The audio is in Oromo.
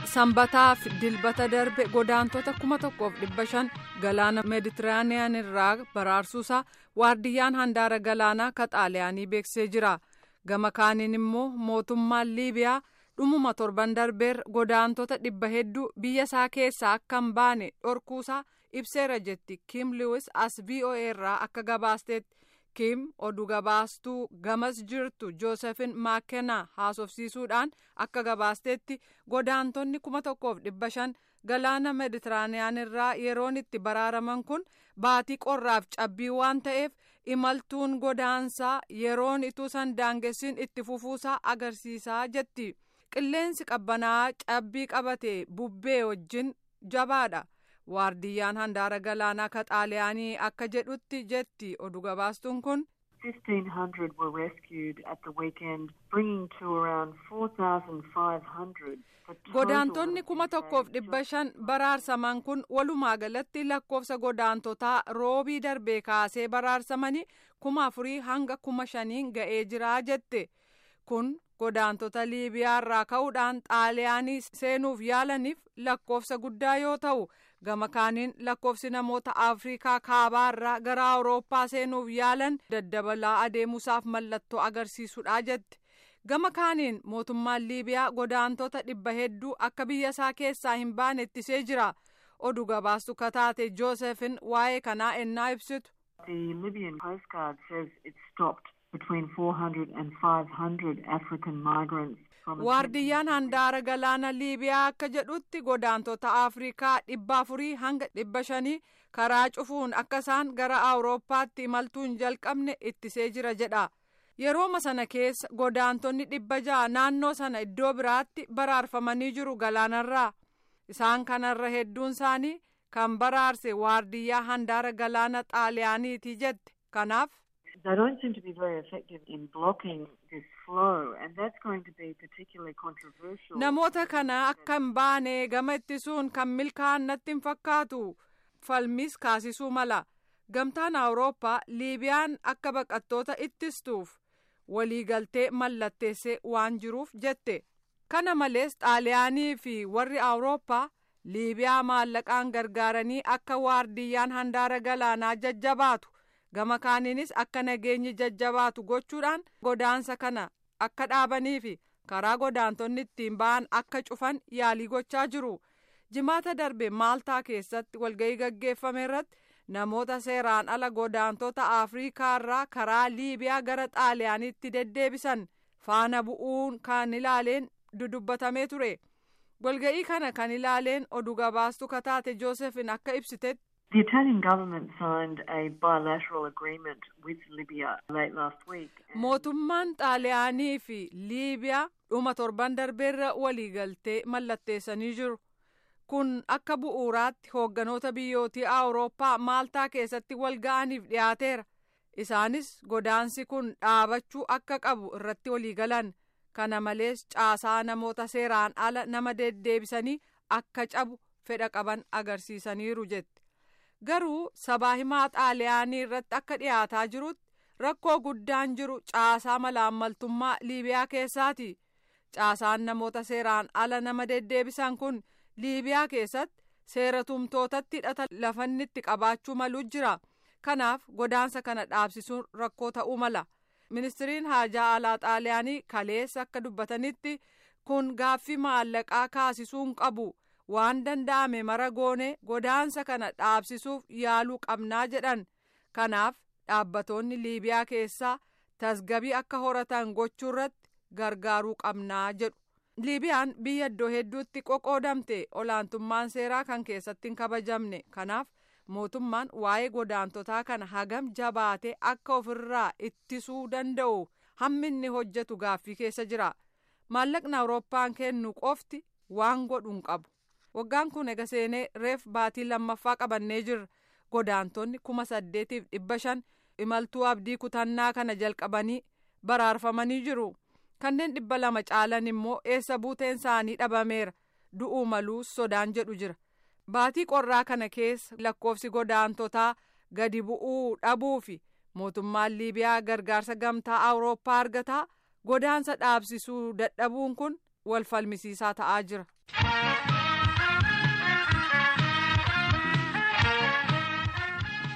sanbataaf dilbata darbe godaantota kuma tokkoof dhibba shan galaana meeditiraaniyaan irraa baraarsuusaa waardiyyaan handaara galaanaa ka xaaliyaanii beeksisee jira gama kaaniin immoo mootummaan liibiyaa dhumuma torban darbeer godaantota dhibba hedduu biyya isaa keessaa akka hin baane dhorkuusaa ibseera jetti kiim liwis as voa irraa akka gabaasteetti kiim oduu gabaastuu gamas jirtu joosefin maakenaa haasofsiisuudhaan akka gabaasteetti godaantonni kuma tokkoof dhibba shan galaana meeditiraaniyaan irraa yeroon itti baraaraman kun baatii qorraaf cabbii waan ta'eef imaltuun godaansaa yeroon ituu san daangessiin itti fufuusaa agarsiisaa jetti qilleensi qabbanaa cabbii qabate bubbee wajjin jabaadha. waardiyyaan handaara galaanaa ka xaaliyaanii akka jedhutti jetti oduu gabaastuun kun. 1500 were rescued at the weekend bringing to around 4500. godaantonni kuma tokkoof dhibba shan baraarsaman kun walumaa galatti lakkoofsa godaantotaa roobii darbee kaasee baraarsamanii kuma afurii hanga kuma shaniin ga'ee jiraa jette kun godaantota liibiyaa irraa ka'uudhaan xaaliyaanii seenuuf yaalaniif lakkoofsa guddaa yoo ta'u gama kaaniin lakkoofsi namoota afriikaa kaabaa irraa gara awurooppaa seenuuf yaalan daddabalaa adeemuusaaf mallattoo agarsiisudha jette gama kaaniin mootummaan liibiyaa godaantota dhibba hedduu akka biyya isaa keessaa hin baane ittisee jira oduu gabaastu kataate joosefin waa'ee kanaa ennaa ibsitu. The Libyan Coast Guard says it stopped between 400 and 500 African migrants. waardiyyaan handaara galaana liibiyaa akka jedhutti godaantota afrikaa dhibba afurii hanga dhibba shanii karaa cufuun akka isaan gara awurooppaatti imaltuu hin jalqabne ittisee jira jedha yerooma sana keessa godaantonni dhibba ja'a naannoo sana iddoo biraatti baraarfamanii jiru galaanarraa isaan kanarra hedduun isaanii kan baraarse waardiyyaa handaara galaana xaaliyaaniiti jette kanaaf. They don't seem to be very effective in blocking this flow, and that's going to be particularly controversial. Namoota kana akka hin baane gama ittisuun kan milkaa'an natti hin fakkaatu falmis kaasisuu mala gamtaan awurooppaa liibiyaan akka baqattoota ittistuuf waliigaltee mallatteessee waan jiruuf jette kana malees xaaliyaanii fi warri awurooppaa liibiyaa maallaqaan gargaaranii akka waardiyyaan handaara galaanaa jajjabaatu. gama kaaniinis akka nageenyi jajjabaatu gochuudhaan godaansa kana akka dhaabanii fi karaa godaantonni ittiin ba'an akka cufan yaalii gochaa jiru jimaata darbe maaltaa keessatti walga'ii gaggeeffame irratti namoota seeraan ala godaantota afriikaa irraa karaa liibiyaa gara xaaliyaaniitti deddeebisan faana bu'uun kan ilaaleen dudubbatamee ture walga'ii kana kan ilaaleen oduu gabaastu kataate joosefin akka ibsitetti. The Italian government signed a bilateral agreement with Libya late last week. Mootummaan Xaaliyaanii fi Liibiyaa dhuma torban darbeerra waliigaltee mallatteessanii jiru. Kun akka bu'uuraatti hoogganoota biyyootii Awurooppaa Maaltaa keessatti wal ga'aniif dhiyaateera. Isaanis godaansi kun dhaabachuu akka qabu irratti waliigalan. Kana malees caasaa namoota seeraan ala nama deddeebisanii akka cabu fedha qaban agarsiisaniiru jette. garuu sabaa himaa xaaliyaanii irratti akka dhiyaataa jirutti rakkoo guddaan jiru caasaa malaammaltummaa liibiyaa keessaati caasaan namoota seeraan ala nama deddeebisan kun liibiyaa keessatti seera tumtootatti hidhata lafannitti qabaachuu malu jira kanaaf godaansa kana dhaabsisuun rakkoo ta'uu mala ministiriin haajaa alaa xaaliyaanii kaleessa akka dubbatanitti kun gaaffii maallaqaa kaasisuun qabu. waan danda'ame mara goone godaansa kana dhaabsisuuf yaaluu qabnaa jedhan kanaaf dhaabbatoonni liibiyaa keessaa tasgabii akka horatan gochuu irratti gargaaruu qabnaa jedhu liibiyaan biyya iddoo hedduutti qoqoodamte olaantummaan seeraa kan keessatti hin kabajamne kanaaf mootummaan waa'ee godaantotaa kana hagam jabaatee akka ofirraa ittisuu danda'u hammi inni hojjetu gaaffii keessa jira maallaqni awurooppaan kennu qofti waan godhu hin qabu. waggaan kun ega seenee reef baatii lammaffaa qabannee jirra godaantonni kuma saddeetiif dhibba shan imaltuu abdii kutannaa kana jalqabanii baraarfamanii jiru kanneen dhibba lama caalan immoo eessa buuteen isaanii dhabameera du'uu maluus sodaan jedhu jira baatii qorraa kana keessa lakkoofsi godaantotaa gadi bu'uu dhabuu fi mootummaan liibiyaa gargaarsa gamtaa awurooppaa argataa godaansa dhaabsisuu dadhabuun kun wal falmisiisaa ta'aa jira.